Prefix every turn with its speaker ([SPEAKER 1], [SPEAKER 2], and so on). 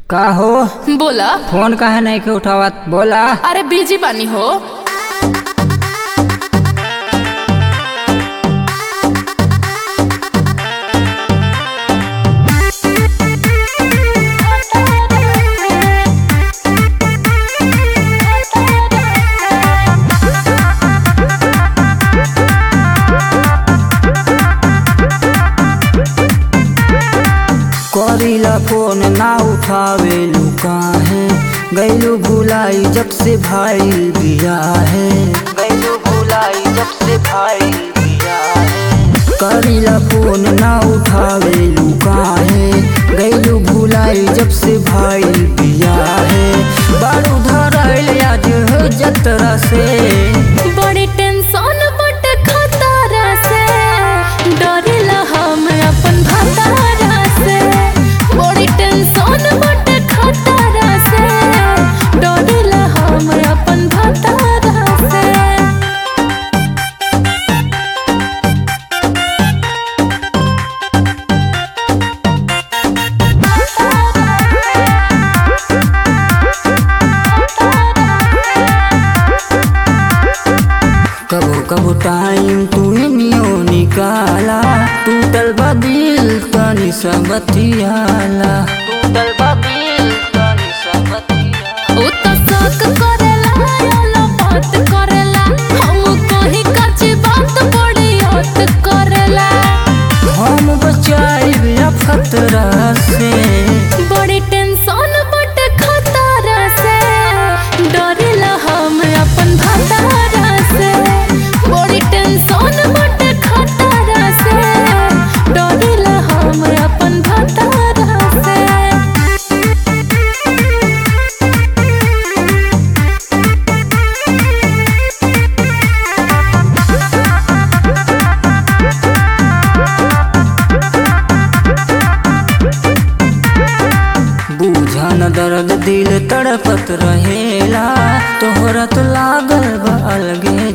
[SPEAKER 1] का हो
[SPEAKER 2] बोला
[SPEAKER 1] फोन काहे नहीं के उठावत बोला
[SPEAKER 2] अरे बिजी बानी हो
[SPEAKER 1] करीला फोन ना उठावे काहे गैलू भुलाई जब से भाई बिया है गैलू भुलाई जब से भाई बिया है करीला फोन ना उठावे काहे गैलू भुलाई जब से भाई बिया है बारू धराइल आज जतरा से
[SPEAKER 2] बड़ी टेंशन बट खतरा से डरेला हम अपन भतारा से बड़ी टेंशन बट खतरा से डरेला हम अपन भतारा से
[SPEAKER 1] कबो कबो टाइम तू नियो निकाला टूटल बा दिल तनी सा बतियाला टूटल बा दिल तनी सा बतियाला
[SPEAKER 2] उ त शक करेला याला बात करेला हम कहीं कच्ची बात बड़ी हद करेला
[SPEAKER 1] हम बचाई या खतरा से
[SPEAKER 2] बड़ी टेंशन बट खतरा से डरेला हम अपन भतारा से बड़ी टेंशन बट खतरा से डरेला हम अपन भतारा से
[SPEAKER 1] बूझन दर्द दिल तड़पत रहेला तोहरा तो लागल बा अलगे